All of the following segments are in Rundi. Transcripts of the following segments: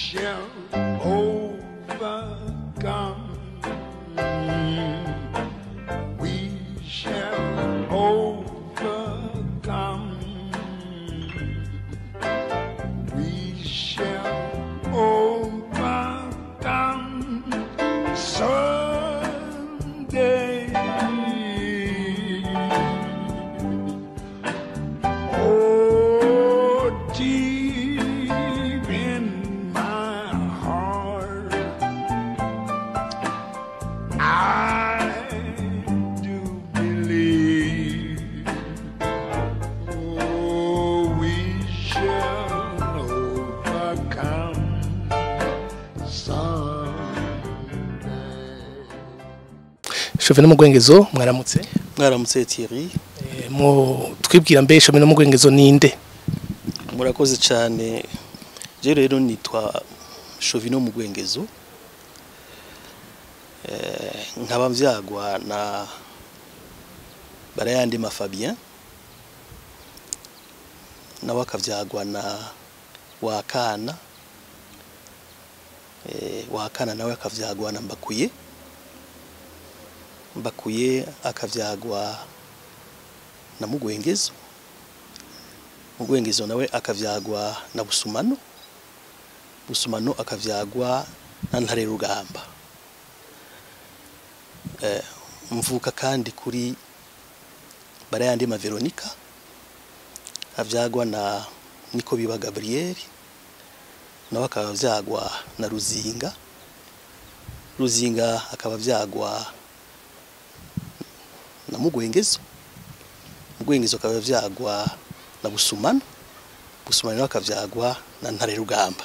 shall overcome. We shall overcome. We shall overcome someday. Oh, deep in my heart, I do believe. Oh, we shall overcome someday. shove no mu gwengezo mwaramutse mwaramutse Thierry Eh, mu twibwira mbe shove no mu gwengezo ninde murakoze cyane je rero nitwa Shovino mu Gwengezo eh nkaba mvyagwa na Barayandima Fabien nawe akavyagwa na Wakana eh Wakana nawe akavyagwa na Mbakuye Mbakuye akavyagwa na Mugwengezo Mugwengezo nawe akavyagwa na Busumano Busumano akavyagwa na Ntare Rugamba eh mvuka kandi kuri Barayandima Veronica avyagwa na Niko Biba Gabriel nawe akaba vyagwa na Ruzinga Ruzinga akaba vyagwa na Mugwengezo Mugwengezo akaba vyagwa na Busumano Busumano nawe akavyagwa na Ntare Rugamba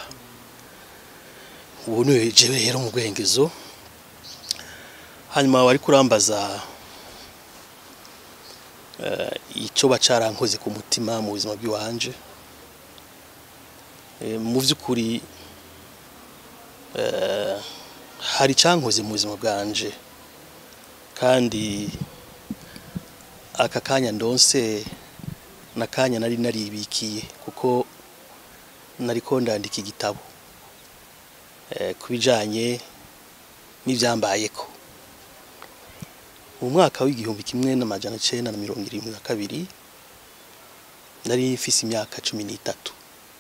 ubu niwe jewe rero mu Gwengezo hanyuma wari kurambaza eh, ico bacarankoze ku mutima mu buzima bw'iwanje Eh, mu vy'ukuri eh, hari cankoze mu buzima bwanje kandi aka kanya ndonse nakanya nari naribikiye kuko nariko ndandika igitabo eh, kubijanye n'ivyambayeko mu mwaka w'igihumbi kimwe n'amajana cenda na mirongo irindwi na kabiri nari mfise imyaka cumi n'itatu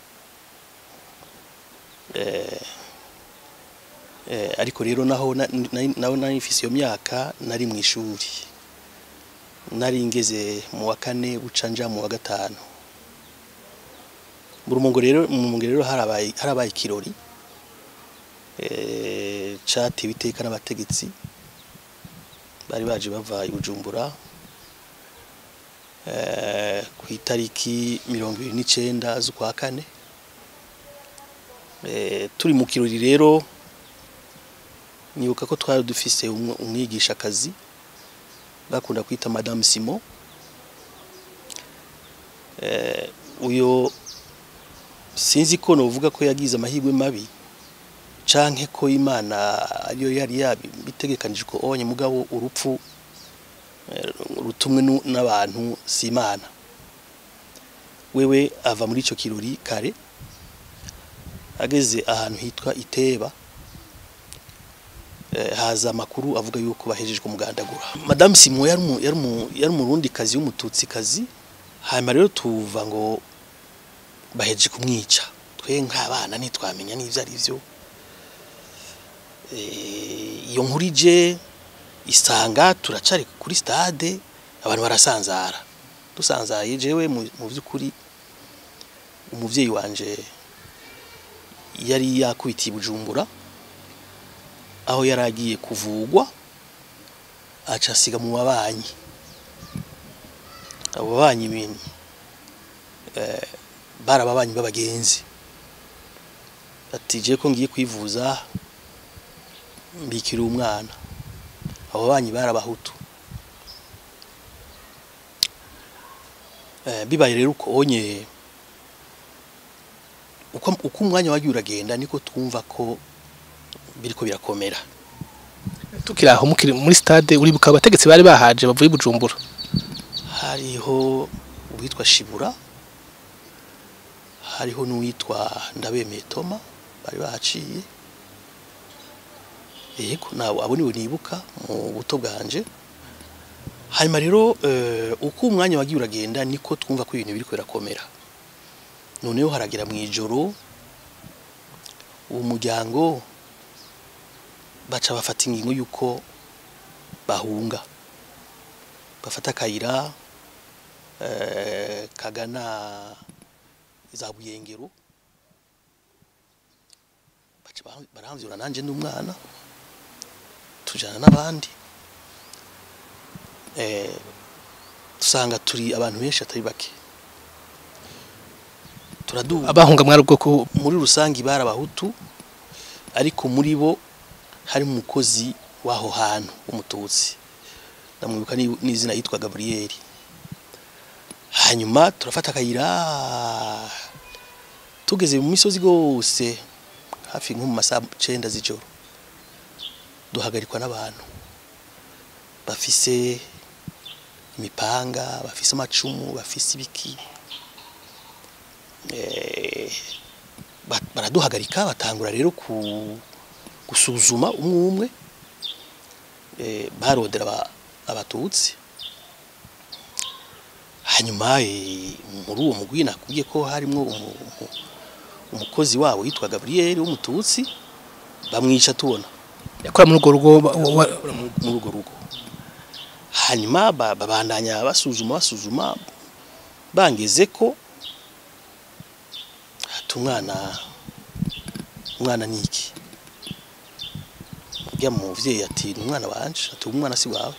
eh, eh, ariko rero naho na- na- naho nari mfise iyo myaka nari mu ishuri nari ngeze mu wa kane uca nja mu wa gatanu mu rumongo rero mu rumongo rero harabaye harabaye ikirori eh catewe iteka n'abategetsi bari baje bava i Bujumbura eh ku itariki mirongo ibiri n'icenda z'ukwa kane eh turi mu kirori rero nibuka ko twari dufise umwe- umwigishakazi bakunda kwita Madame Simon eh uyo sinzi ko novuga ko yagize amahirwe mabi canke ko Imana ariyo yari yabitegekanije ko onye mugabo urupfu eh, rutumwe nu- n'abantu si Imana wewe ava muri ico kirori kare ageze ahantu hitwa Iteba eh, haza amakuru avuga yuko bahejeje kumugandagura Madame Simon yari umu- yari umu- yari umurundi kazi w'umututsi kazi hanyuma rero tuva ngo bahejeje kumwica twe nk'abana ntitwamenya n'ivyo ari vyo Eh, iyo nkuru ije isanga turacari kuri stade abantu barasanzara dusanzaye jewe mu mu vy'ukuri umuvyeyi wanje yari yakubitiye i Bujumbura aho yari agiye kuvugwa aca asiga mu babanyi abo babanyi ibintu eh, bari ababanyi b'abagenzi ati je ko ngiye kwivuza mbikira umwana abo babanyi bari abahutu eh, bibaye rero uko onye uko, uko umwanya wagiye uragenda niko twumva ko biriko birakomera tukiri aho mukiri muri stade uribuka abategetsi bari bahaje bavuye i Bujumbura hariho uwitwa Shibura hariho n'uwitwa Ndabemeye Toma bari bahaciye yego nawe abo niwe nibuka mu buto bwanje hanyuma rero eh, uko umwanya wagiye uragenda niko twumva ko ibintu biriko birakomera noneho haragera mu ijoro uwo muryango baca bafata ingingo y'uko bahunga bafata akayira eh, kagana za buyengero baca bara- baramvyura nanje n'umwana tujana n'abandi eh, dusanga turi abantu benshi atari bake turaduga abahunga mwari ubwoko muri rusange bari abahutu ariko muri bo harimo umukozi w'aho hantu w'umututsi ndamwibuka ni- n'izina yitwa gaburiyeri hanyuma turafata akayira tugeze mu misozi rwose hafi nko mu masaha cenda z'ijoro duhagarikwa n'abantu bafise imipanga bafise amacumu bafise ibiki eh, ba- baraduhagarika batangura rero ku gusuzuma umwe umwe eh, barondera aba- abatutsi hanyuma eh, muri uwo mugwi nakubwiye ko harimwo umu- umu- umukozi wabo yitwa Gabriel w'umututsi bamwica tubona yakora muri urwo rugo wa- wa- bakora mu- muri urwo rugo hanyuma ba- babandanya basuzuma basuzuma bangeze ko ati umwana umwana ni iki ujya mu muvyeyi ati ni umwana wanje ati uwo mwana si wawe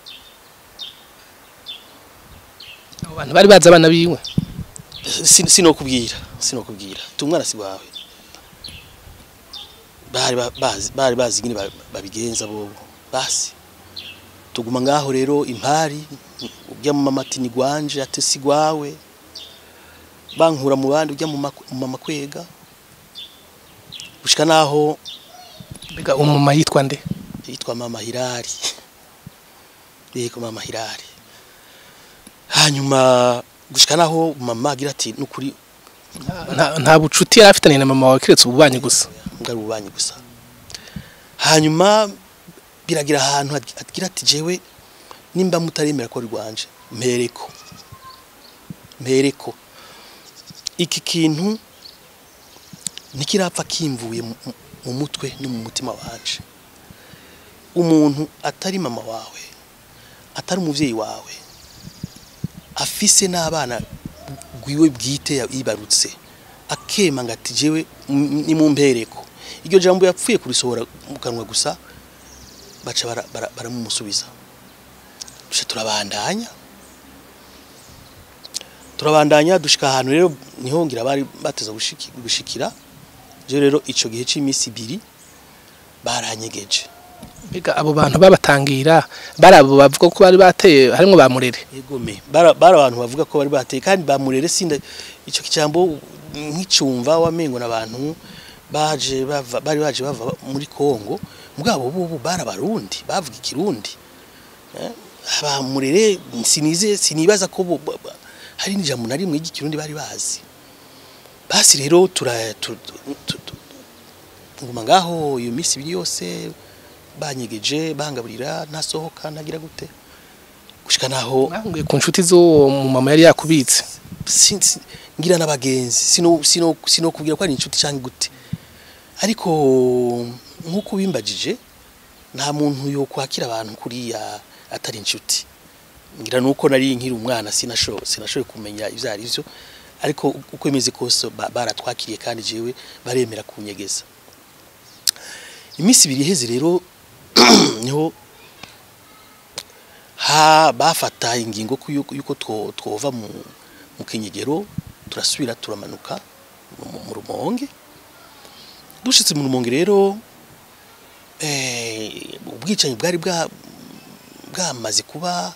abo bantu bari bazi abana biwe Sin- sinokubwira sinokubwira ati umwana si wawe bari ba- bazi bari bazi ingene ba- babigenza bobo basi tuguma ngaho rero impari ujya mu mama ati ni gwanje ati si gwawe bankura mu bandi ujya mu mak- mu mama kwega gushika naho mbega umuma yitwa nde yitwa mama Hilari yego mama Hilari hanyuma gushika naho mama agira ati nukuri nta nta bucuti yari afitanye na mama wawe keretse ububanyi gusa mbwa ari ububanyi gusa hanyuma biragira ahantu ag- agira ati jewe nimba mutaremera ko ari rwanje mpereko mpereko iki kintu ntikirapfa kimvuye mu- mu- mu mutwe no mu mutima wanje umuntu atari mama wawe atari umuvyeyi wawe afise n'abana gwiwe bwite ya- yibarutse akema ngo ati jewe m- ni mu mpereko iryo jambo yapfuye kurisohora mu kanwa gusa baca bara- bara- baramumusubiza duce turabandanya turabandanya dushika ahantu rero niho ngira bari bateza gushiki- gushikira je rero ico gihe c'iminsi ibiri baranyegeje mbega abo bantu babatangira bari abo bavuga ko bari bateye harimwo ba murere egome bara bara abantu bavuga ko bari bateye kandi bamurere sinda ico kijambo nk'icumva wamengo n'abantu baje bava bari baje bava muri Kongo mugabo bo bara barundi bavuga ikirundi eh abamurere sinize sinibaza ko bo- ba- ba- hari n'ijambo na rimwe ry'ikirundi bari bazi basi rero tura tu- tu- tu- tu- nguma ngaho iyo minsi ibiri yose banyegeje bangaburira ntasohoka ntagira gute gushika naho mwahungiye ku nshuti z'uwo mama yari yakubitse sin- sin- ngira n'abagenzi sino sino sino kubwira ko ari inshuti cyangwa gute ariko nk'uko bimbagije nta muntu yo kwakira abantu kuriya atari inshuti ngira nuko nari nkiri umwana sinasho sinashoboye kumenya ivyo ari byo ariko uko imeze kose ba- baratwakiriye kandi jewe baremera kunyegeza iminsi ibiri iheze rero niho ha bafata ingingo ko yuko yuko two- twova mu mu kinyegero turasubira turamanuka mu mu rumonge dushitse mu rumonge rero eh ubwicanyi bwari bwa bwamaze kuba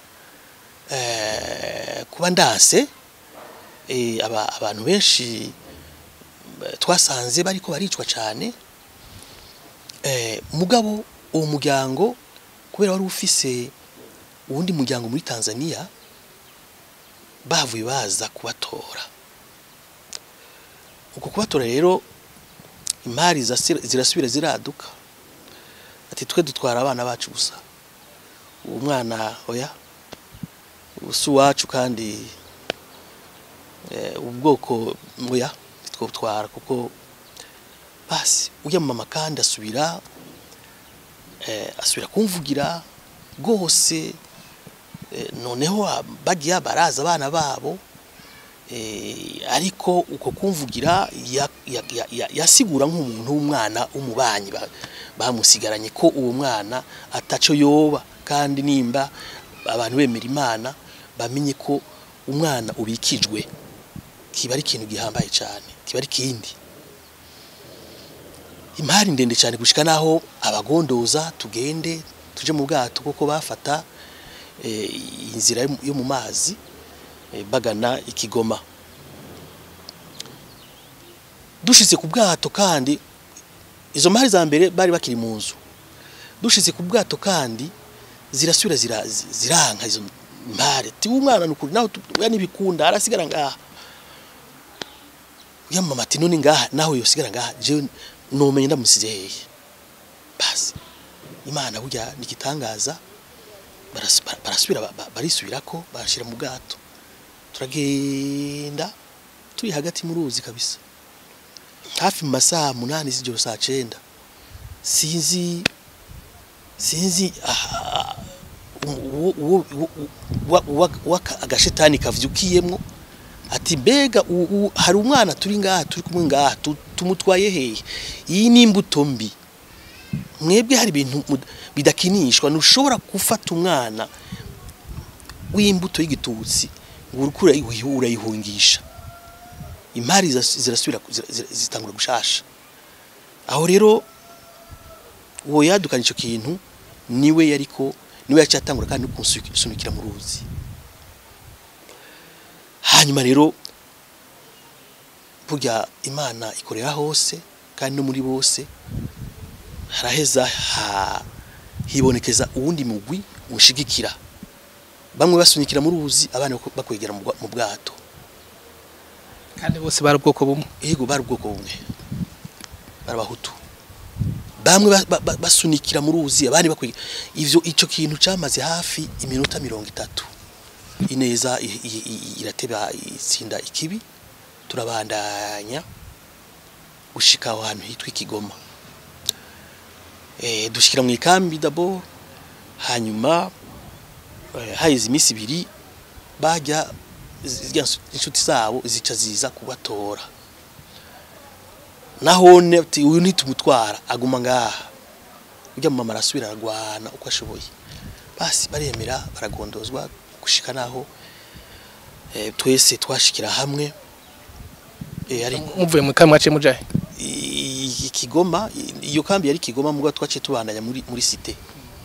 eh kuba ndanse eh aba, abantu benshi eh, twasanze bariko baricwa cyane eh mugabo uwo muryango kubera wari ufise uwundi muryango muri Tanzania bavuye baza kubatora uko kubatora rero imari zasi- zirasubira ziraduka ati twe dutwara abana bacu gusa uwo mwana oya si uwacu kandi eh, ubwoko oya twotwara kuko basi ujya mu mama kandi asubira eh, asubira kumvugira rwose eh, noneho ah, bagiye baraza abana babo eh, ariko uko kumvugira ya- ya- ya- ya- yasigura nk'umuntu w'umwana w'umubanyi ba- bamusigaranye ko uwo mwana ataco yoba kandi nimba abantu bemera imana bamenye ko umwana ubikijwe kiba ari ikintu gihambaye cyane kiba ari kindi imari ndende cyane gushika naho abagondoza tugende tuje mu bwato kuko bafata eh, inzira yo mu- yo mu mazi eh, bagana ikigoma dushitse ku bwato kandi izo mari za mbere bari bakiri mu nzu dushitse ku bwato kandi zirasubira zira- zi- ziranka izo mari ti umwana nukuri naho tuya nibikunda arasigara ngaha uya mama ati none ngaha naho yosigara ngaha je nomenye ndamusize hehe basi imana burya nigitangaza baras- ba- barasubira ba- ba- barisubirako barashira mu bwato turagenda turi hagati mu ruzi kabisa hafi mu masaha munani z'ijoro saa cenda sinzi sinzi ah, uwo- uwo- uwo- uwa- uwa- uwa- agashetani kavyukiyemwo ati mbega u- u- hari umwana turi ngaha turi kumwe ngaha tu- tumutwaye hehe iyi ni imbuto mbi mwebwe hari ibintu mud- bidakinishwa ntushobora gufata umwana w'imbuto y'igitutsi ngo uriko urayihu- urayihungisha imari zira- zirasubira ku- zira- zira- zitangura gushasha aho rero uwo yadukana ico kintu niwe yariko niwe yacyatangura kandi no kunsunikira mu ruzi hanyuma rero burya imana ikorera hose kandi no muri bose haraheza ha, hibonekeza uwundi mugwi ushigikira bamwe basunikira mu ruzi abandi bako- bakwegera mu bwa- mu bwato kandi bose bari ubwoko bumwe yego bari ubwoko bumwe bari abahutu bamwe ba- ba- ba- basunikira mu ruzi abandi bakwegera ivyo ico kintu camaze hafi iminota mirongo itatu ineza i- i- i- irateba itsinda ikibi turabandanya gushika aho hantu hitwa ikigoma eh dushikira mu ikambi dabo hanyuma eh, haheze iminsi ibiri bajya zirya nsu- inshuti zabo zica ziza kubatora nahone ati uyu nitumutwara aguma ngaha ujya mu mama arasubira aragwana uko ashoboye basi baremera baragondozwa gushika naho eh, twese twashikira hamwe eh, ariko muvuye mu kamwe mwaciye mujahe i- ikigoma i- iyo kambi yari ikigoma mugwa twaciye tubandanya muri muri site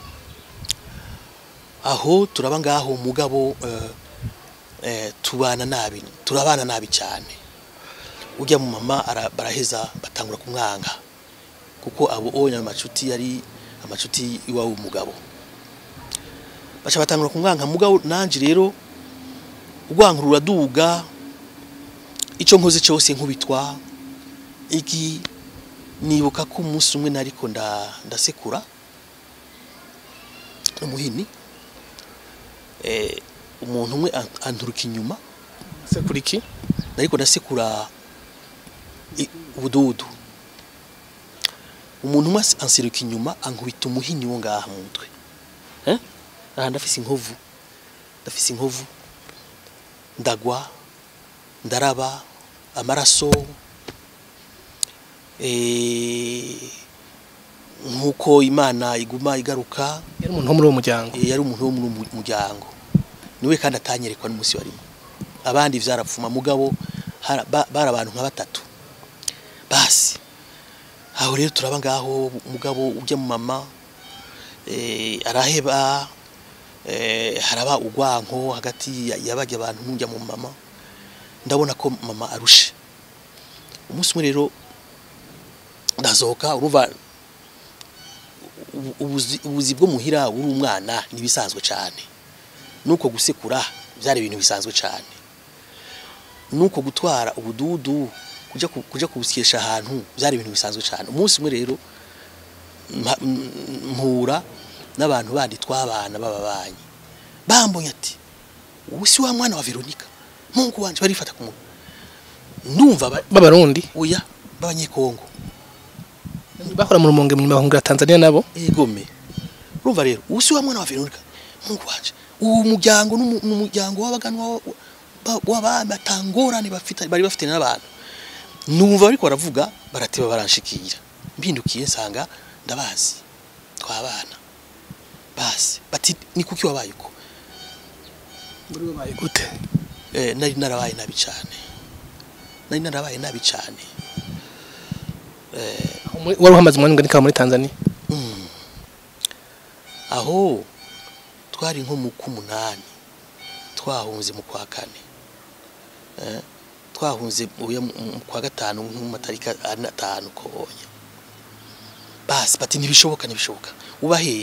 aho turaba ngaho mugabo eh, eh, tubana nabi turabana nabi cyane ujya mu mama ara- baraheza batangura kumwanga kuko abo onye amacuti yari amacuti iwawe umugabo baca batangura kumwanga mugabo nanje rero urwanka ruraduga icyo nkoze cyose nkubitwa iki nibuka ko umunsi umwe nariko nda ndasekura umuhini eh umuntu umwe an- anturuka inyuma se kuri ki nariko ndasekura i- ubududu umuntu umwe as- anseruka inyuma ankubita umuhini wo ngaha mu mutwe eh aha ndafise inkovu ndafise inkovu ndagwa ndaraba amaraso eh nkuko imana iguma igaruka yari umuntu wo muri uwo muryango Eh, yari umuntu wo mu muryango niwe kandi atanyerekwa n'umunsi warimo abandi vyarapfuma mugabo hara- ba- bari abantu nka batatu basi aho rero turaba ngaho mugabo ujya mu mama eh, araheba eh, haraba urwanko hagati ya- yabajya abantu n'ujya mu mama ndabona ko mama arushe umunsi umwe rero ndazoka urumva ubu- ubuzi ubuzi bwo muhira uri umwana nibisanzwe cyane nuko gusekura byari ibintu bisanzwe cyane nuko gutwara ubududu kuja ku- kuja kubusyesha ahantu byari ibintu bisanzwe cyane umunsi umwe rero mpa- m- mpura n'abantu bandi twabana b'ababanyi bambonye ati ubu si wa mwana wa Veronica mungu wanje barifata ku muntu ndumva ba- b'abarundi oya b'abanyekongo bakora mu rumonge mu bahungira Tanzania nabo egome urumva rero ubu si wa mwana wa Veronica mungu wanje uwo muryango n'umu- n'umuryango w'abaganwa wa- wa- w'abami atangorane bafite bari bafite n'abantu numva bariko baravuga barateba baranshikira mbindukiye nsanga ndabazi twabana basi bati ni kuki wabaye uko muri babaye gute eh, nari narabaye nabi cyane nari narabaye nabi cyane eh, Aho muri- wari uhamaze umwanya ungana ikawa muri Tanzania Mm. aho twari nko mu k'umunani twahunze mu kwa kane Eh, twahunze uya mu mu kwa gatanu nko mu matariki ane atanu konye basi bati ntibishoboka ntibishoboka uba hehe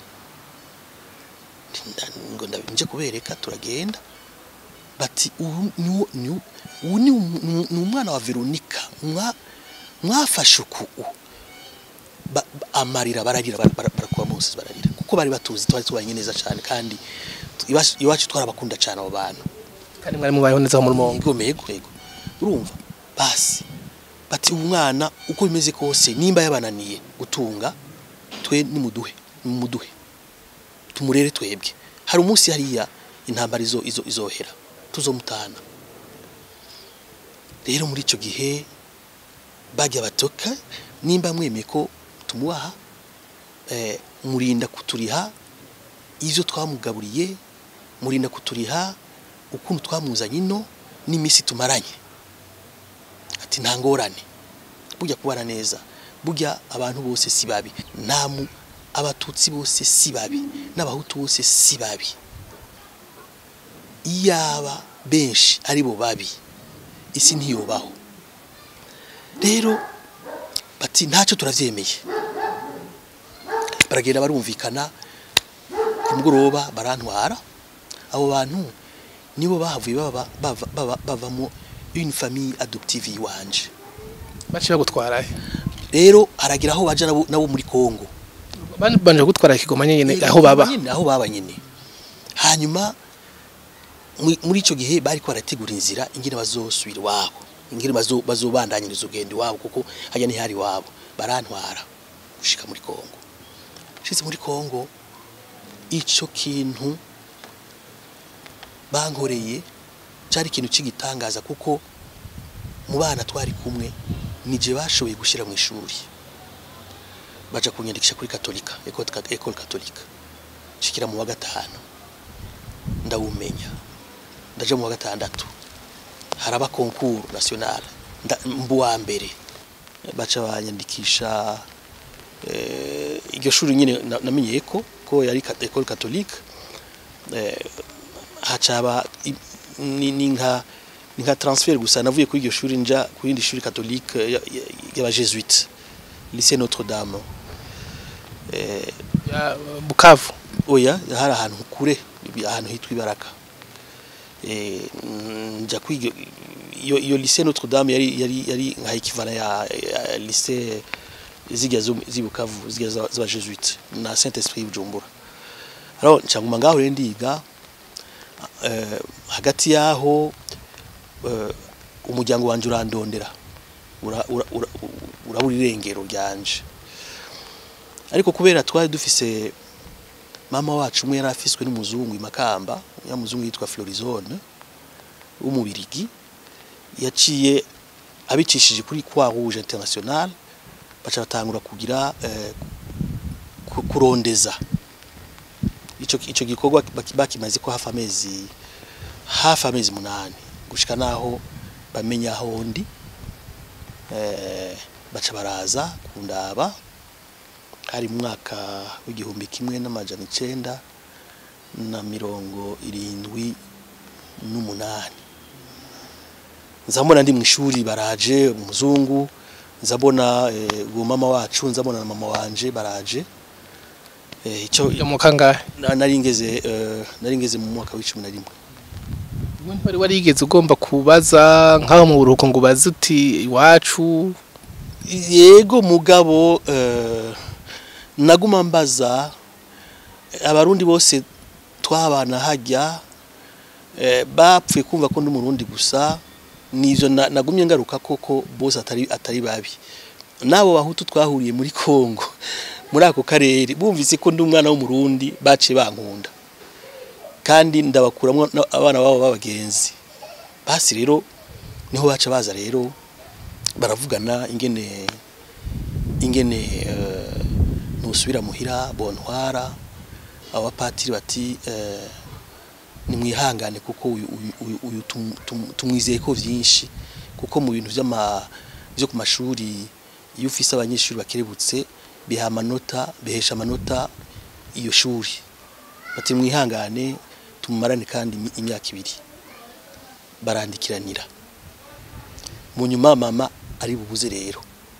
Nti nda- ngo ndabinje kubereka turagenda bati ubu ni wo- ni wo- ubu ni umu- ni- ni umwana wa Veronica mwa mwafashe uku ba- ba- amarira bararira bara- bara- barakuba munsi bararira kuko bari batuzi twari tubanye neza cyane kandi tu- iwacu- iwacu twarabakunda cyane abo bantu kandi mwari mubayeho neza aho mu rumonge yego mego yego urumva basi bati umwana uko bimeze kose nimba yabananiye gutunga twe nimuduhe nimuduhe tumurere twebwe hari umunsi hariya intambara izo izo izohera tuzomutana rero muri icyo gihe bajya batoka nimba mwemeye ko tumubaha eh, murinda kuturiha ivyo twamugaburiye murinda kuturiha ukuntu twamuzanye ino n'iminsi tumaranye ati nta ngorane burya kubana neza burya abantu bose si babi nta mu abatutsi bose si babi n'abahutu bose si babi iyaba benshi ari bo babi isi ntiyobaho rero bati ntacyo turavyemeye baragenda barumvikana ku mugoroba barantwara abo bantu nibo bahavuye baba bava- baba- bavamo une famille adoptive iwanje baciye bagutwara he rero haragira aho baja nabo, nabo muri Kongo Banje banje gutwara ikigoma nyene aho baba nyine aho baba nyine hanyuma muri- muri ico gihe bari ko barategura inzira ingene bazosubira iwabo ingene bazo bazobandanyiriza ugenda iwabo kuko hajya ntihari iwabo barantwara gushika muri Kongo shitse muri Kongo ico kintu bankoreye cyari ikintu cy'igitangaza kuko mu bana twari kumwe nije bashoboye gushyira mu ishuri baja kunyandikisha kuri katolika école kat- école katolika shikira mu wa gatanu ndawumenya ndaja mu wa gatandatu haraba concours national nda- mbu wa mbere baca banyandikisha eh, iryo shuri nyine na- namenyeye ko ko yari kat- école katolika eh, hacaba i- ni ni nka ni nka transfer gusa navuye kuri iryo shuri nja ku yindi shuri katolika y'abajesuite lycée Notre Dame eh, ya Bukavu oya hari ahantu kure ahantu hitwa ibaraka eh nja kwiga iyo iyo lycée Notre Dame yari yari yari nka equivalent ya, ya lycée zigya zo zibukavu zigya z'aba Jesuite na Saint Esprit Bujumbura alors ncanguma ngaho rero ndiga eh, hagati yaho eh, umuryango wanje urandondera ura- ura- ura- urabura irengero ryanje ariko kubera twari dufise mama wacu umwe yari afiswe n'umuzungu imakamba ya muzungu yitwa Florizone w'umubirigi yaciye abicishije kuri Croix Rouge International baca batangura kugira eh, ku- kurondeza ico ico gikorwa baki- bakimaze ko hafi amezi hafi amezi munani gushika naho bamenya aho ndi eh, baca baraza kundaba hari mu mwaka w'igihumbi kimwe n'amajana icenda na mirongo irindwi n'umunani nzabona ndi mu ishuri baraje umuzungu nzabona eh, uwo mama wacu nzabona na mama wanje baraje eh, ico yo mu kangahe na- nari ngeze eh, nari ngeze mu mwaka w'icumi na rimwe wari warigeze ugomba kubaza nk'aho mu buruhuko ngo ubaze uti iwacu yego mugabo eh, naguma mbaza abarundi bose twabana hajya eh, bapfuye kumva ko ndi umurundi gusa nivyo na- nagumye ngaruka koko bose atari atari babi nabo bahutu twahuriye muri Kongo muri ako karere bumvise ko ndi umwana w'umurundi baciye bankunda kandi ndabakuramwo na- abana babo b'abagenzi basi rero niho baca baza rero baravugana ingene ingene eh, nusubira muhira bontwara abapatiri bati eh, nimwihangane kuko uyu uyu- uyu- uyu tum- tum- tumwizeye ko vyinshi kuko mu bintu vy'ama byo ku mashuri iyo ufise abanyeshuri bakerebutse biha amanota bihesha amanota iyo shuri bati mwihangane tumumarane kandi imi- imyaka ibiri barandikiranira mu nyuma mama ari bubuze rero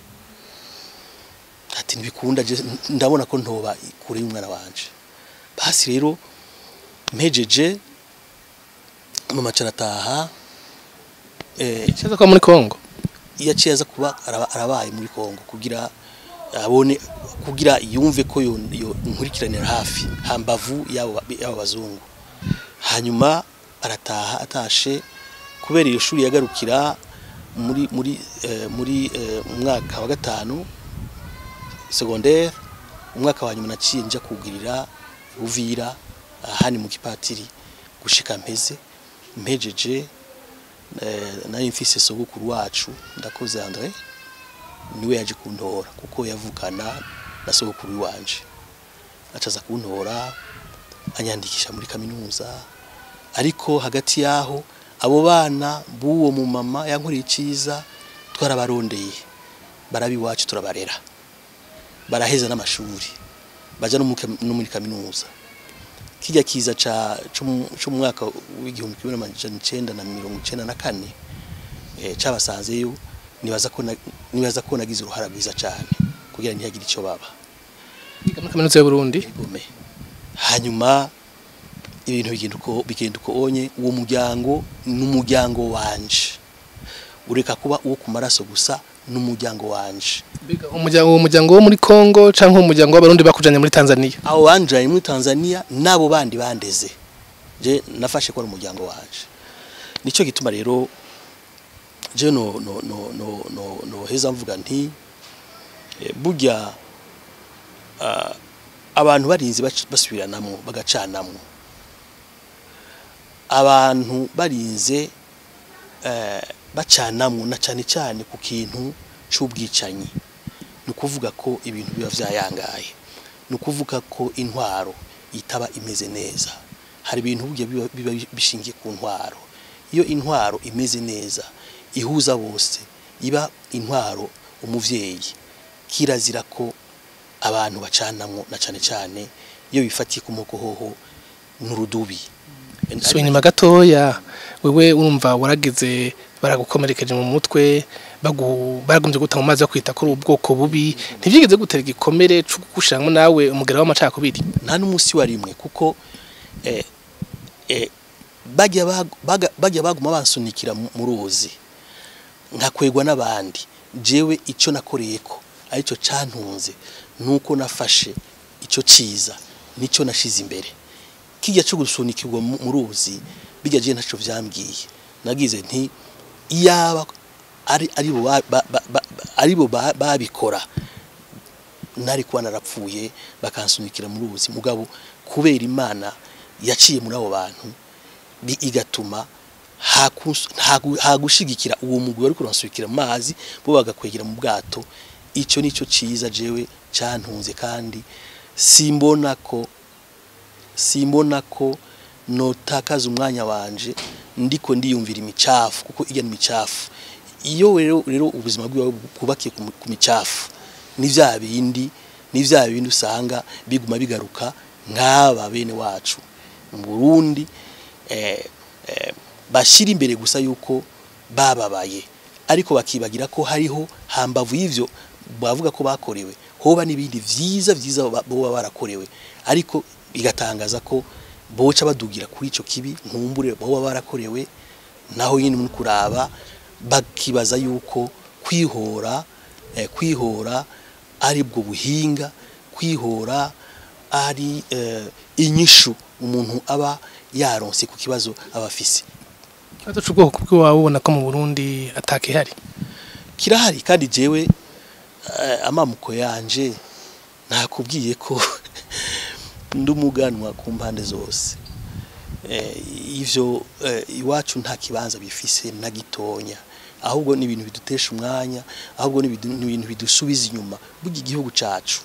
ati ntibikunda je ndabona ko ntoba kure y'umwana wanje basi rero mpejeje mama carataha eh cyaza ko muri Kongo yaciye aza kuba araba- arabaye muri Kongo kugira abone kugira yumve ko yo yo nkurikiranira hafi hambavu yabo yabo bazungu hanyuma arataha atashe kubera iyo shuri yagarukira muri muri eh, muri eh, mu mwaka wa gatanu secondaire umwaka wa nyuma naciye nja kugirira Buvira ahani mu kipatiri gushika mpeze mpejeje eh, nari mfise sogokuru wacu ndakoze Andre niwe yaje kuntora kuko yavukana na sogokuru wanje acaza kuntora anyandikisha muri kaminuza ariko hagati yaho abo bana b'uwo mu mama yankoreye iciza twarabarondeye barabi iwacu turabarera baraheza n'amashuri baja no mu kam- no muri kaminuza kijya kiza ca cyo mu mwaka w'igihumbi kimwe n'amajana icenda na mirongo icenda na kane eh, cabasanzeyo nibaza ko na- nibaza ko nagize uruhara rwiza cane kugira ntihagire ico baba Yiga muri kaminuza y'u Burundi igome hanyuma ibintu bigenda uko bigenda uko onye uwo muryango n'umuryango wanje ureka kuba uwo ku maraso gusa n'umuryango wanje Biga umuryango uwo muryango wo muri Kongo canke umuryango w'abarundi bakujanye muri Tanzania abo banjaye muri Tanzania nabo bandi bandeze je nafashe ko ari umuryango wanje nico gituma rero je no no no no no, no heza mvuga nti eh, burya ah, abantu barinze bac- basubiranamwo bagacanamwo abantu barinze eh, bacanamwo na cane cane ku kintu c'ubwicanyi ni ukuvuga ko ibintu biba vyayangaye ni ukuvuga ko intwaro itaba imeze neza hari ibintu burya biba, biba bishingiye ku ntwaro iyo intwaro imeze neza ihuza bose iba intwaro umuvyeyi kirazira ko abantu bacanamwo na cane cane iyo bifatiye ku mugohoho n'urudubi so inyuma gatoya wewe urumva waragize baragukomerekeje mu mutwe bagu baragumye guta mu mazi yo kwita kuri ubwoko bubi ntivyigeze gutera igikomere cyo gushiramwo nawe umugera w'amacakubiri nta n'umunsi wa rimwe kuko eh, eh, bajya bag- baga- bajya baguma bansunikira mu mu ruzi nkakwegwa n'abandi jewe icyo nakoreye ko aricyo cantunze nuko nafashe icyo ciza nicyo nashize imbere kijya cyo gusunikirwa mu mu ruzi bijya je ntaco vyambwiye nagize nti iyaba ari ari bo ba- ba- ba- ba- ari bo ba- babikora nari kuba narapfuye bakansunikira muri ubuzi mugabo kubera imana yaciye muri abo bantu bi- igatuma hakus- hagu- hagushigikira uwo mugwi wari kuransunikira mu mazi bo bagakwegera mu bwato icyo nicyo ciza jewe cantunze kandi simbona ko simbona ko notakaza umwanya wanje ndiko ndiyumvira imicafu kuko ijya n'imicafu iyo rero rero ubuzima bwiwe kubakiye ku mi- ku micafu ni vya bindi ni vya bindi usanga biguma bigaruka nk'aba bene wacu mu Burundi eh, eh, bashira imbere gusa yuko bababaye ariko bakibagira ko hariho hambavu y'ivyo bavuga ko bakorewe hoba n'ibindi vyiza vyiza ba- boba barakorewe ariko bigatangaza ko boca badugira kuri ico kibi nkumbure boba barakorewe naho nyine muri kuraba bakibaza yuko kwihora eh, kwihora ari bwo buhinga kwihora ari eh, inyishu umuntu aba yaronse ku kibazo aba afise ikibazo c'ubwoko bw'iwawe ubona ko mu Burundi atakihari kirahari kandi jewe eh, amamuko yanje nakubwiye ko ndi umuganwa ku mpande zose eh, ivyo eh, iwacu nta kibanza bifise na gitonya ahubwo ni ibintu bidutesha umwanya ahubwo ni ibidu- ni ibintu bidusubiza inyuma burya igihugu cacu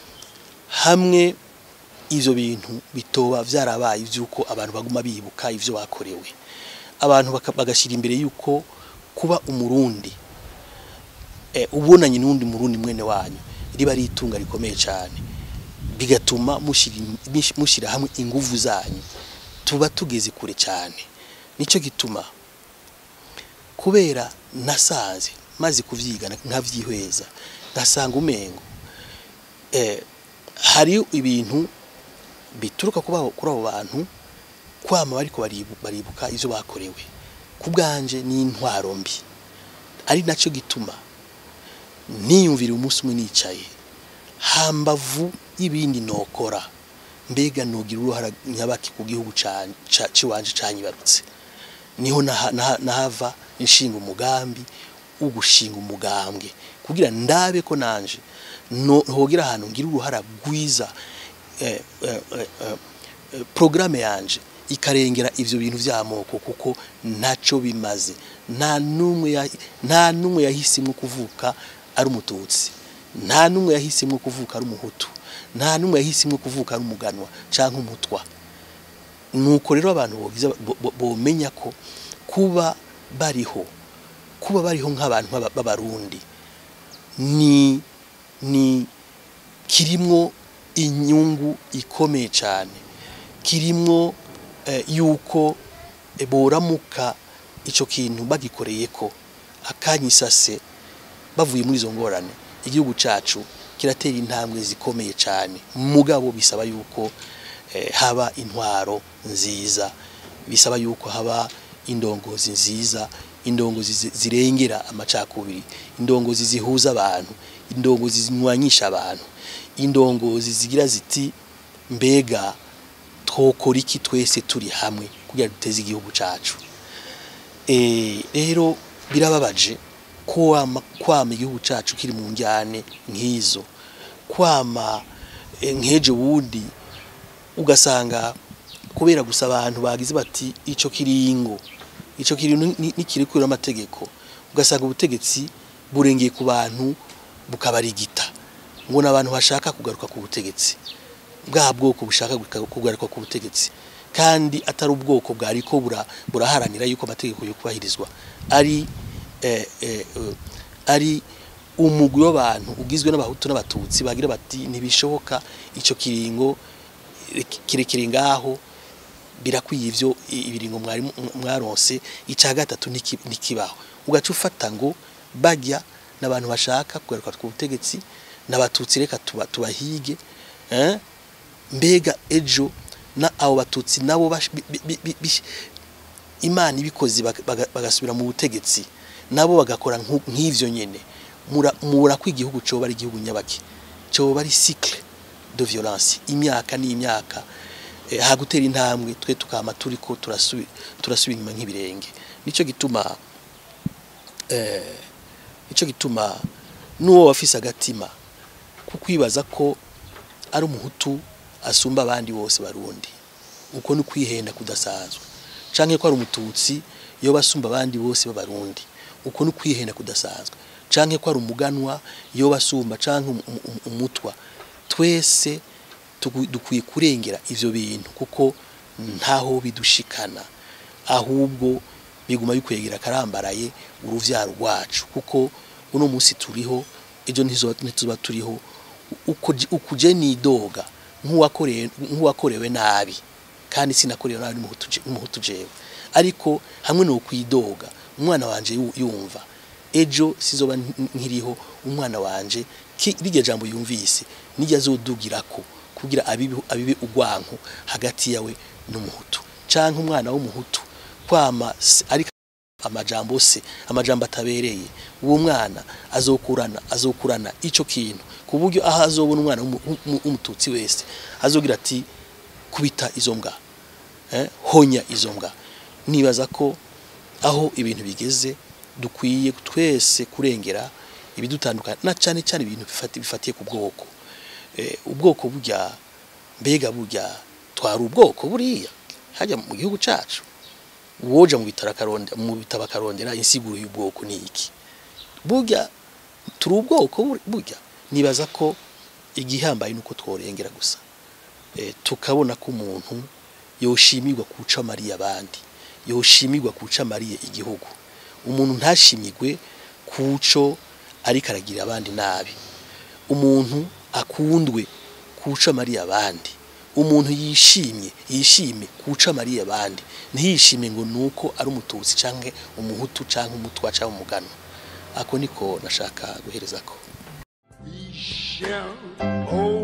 hamwe ivyo bintu bitoba vyarabaye ivyuko abantu baguma bibuka ivyo bakorewe abantu baka- bagashyira imbere yuko kuba umurundi eh, ubonanye n'undi murundi mwene wanyu riba ari itunga rikomeye cyane bigatuma mushira in- mish- mushira hamwe inguvu zanyu tuba tugeze kure cyane nico gituma kubera nasanze maze kuvyiga nkavyihweza ngasanga umengo eh, hari ibintu bituruka kuba kuri abo bantu kwama bariko baribu- baribuka ivyo bakorewe ku bwanje ni intwaro mbi ari nacyo gituma niyumvira umunsi umwe nicaye hambavu y'ibindi nokora mbega nogira uruhara nyabaki ku gihugu ca- ca- ciwanje canyibarutse niho naha- naha- nahava inshinga umugambi wo gushinga umugambwe kugira ndabe ko nanje no hogira ahantu ngira uruhara rwiza eh, eh, eh, eh, eh, programme yanje ikarengera ivyo bintu vy'amoko kuko ntaco bimaze nta numwe ya- nta numwe yahisimwo kuvuka ari umututsi nta numwe yahisimwo kuvuka ari umuhutu nta numwe yahisimwo kuvuka ari umuganwa canke umutwa nuko rero abantu bogiza bo- bo- bomenya ko kuba bariho kuba bariho nk'abantu b'aba- b'abarundi ni ni kirimwo inyungu ikomeye cyane kirimwo eh, yuko eh, boramuka ico kintu bagikoreye ko akanyisase bavuye muri izo ngorane igihugu cacu kiratera intambwe zikomeye cyane mugabo bisaba yuko eh, haba intwaro nziza bisaba yuko haba indongozi nziza indongozi zi- zirengera amacakubiri indongozi zihuza abantu indongozi zinywanyisha abantu indongozi zigira ziti mbega twokora iki twese turi hamwe kugira duteze igihugu cacu Eh, rero birababaje kwama kwama igihugu cacu kiri mu njyane nk'izo kwama eh, nk'ejo wundi ugasanga kubera gusa abantu bagize bati ico kiringo ico kiringo nikiri kuri amategeko ugasanga ubutegetsi burengeye ku bantu bukabarigita ngo n'abantu bashaka kugaruka ku butegetsi bwa bwoko bushaka guka- kugaruka ku butegetsi kandi atari ubwoko bwariko bura- buraharanira yuko amategeko yo kubahirizwa ari eh, eh, eh, ari umugwi w'abantu ugizwe n'abahutu n'abatutsi bagira bati ntibishoboka ico kiringo eh, kirekire ngaho birakwiye ivyo i- ibiringo mwari mu- mwaronse ica gatatu niki- nikibaho ugaca ufata ngo bajya n'abantu bashaka kugaruka ku butegetsi n'abatutsi reka tuba- tubahige eh? mbega ejo na abo batutsi nabo bash- bi- bi- bi- bi- imana ibikoze baga- baga- bagasubira mu butegetsi nabo bagakora nku- nk'ivyo nyene mura mura ko igihugu coba ari igihugu nyabaki coba ari cycle de violence imyaka n'imyaka eh, hagutera intambwe twe tukama turiko turasubira turasubira inyuma nk'ibirenge nico gituma eh nico gituma nuwo wafise agatima kukwibaza ko ari umuhutu asumba abandi bose barundi uko ni kwihenda kudasanzwe canke ko ari umututsi yo basumba abandi bose b'abarundi uko ni kwihenda kudasanzwe canke ko ari umuganwa yo basumba canke um- um- umutwa twese tugu- dukwiye kurengera ivyo bintu kuko ntaho bidushikana ahubwo biguma bikwegera karambaraye uruvyaro rwacu kuko uno munsi turiho ejo ntizoba ntituba turiho uko ji- ukuje nidoga nk'uwakorewe nk'uwakorewe nabi kandi sinakorewe nabi n'umuhutu je- n'umuhutu jewe ariko hamwe no kwidoga umwana wanje yu- yumva ejo sizoba nk- nkiriho umwana wanje ki- rirya jambo yumvise nijya azodugirako kugira abibi abibi ugwanko hagati yawe n'umuhutu canke umwana w'umuhutu kwama se- ariko amajambo se amajambo atabereye uwo mwana azokurana azokurana ico kintu ku buryo aho azobona umwana w'umu- w'umu- w'umututsi wese azogira ati kubita izo mbwa eh, honya izo mbwa nibaza ko aho ibintu bigeze dukwiye twese kurengera ibidutandukana na cyane cyane ibintu bifati- bifatiye ku bwoko eh, ubwoko burya mbega burya twari ubwoko buriya hajya mu gihugu cacu uwoja mu bitaro akarondera mu bitabo akarondera insiguro y'ubwoko ni iki burya turi ubwoko bur- burya nibaza ko igihambaye nuko tworengera gusa e, tukabona ko umuntu yoshimirwa kuca mariye abandi yoshimirwa kuca mariye igihugu umuntu ntashimirwe kuco ariko aragira abandi nabi umuntu akundwe kuca mariye abandi umuntu yishimye yishime kuca mariye abandi ntiyishime ngo nuko ari umututsi canke umuhutu canke umutwa canke umugano ako niko nashaka guhereza ko We shall hold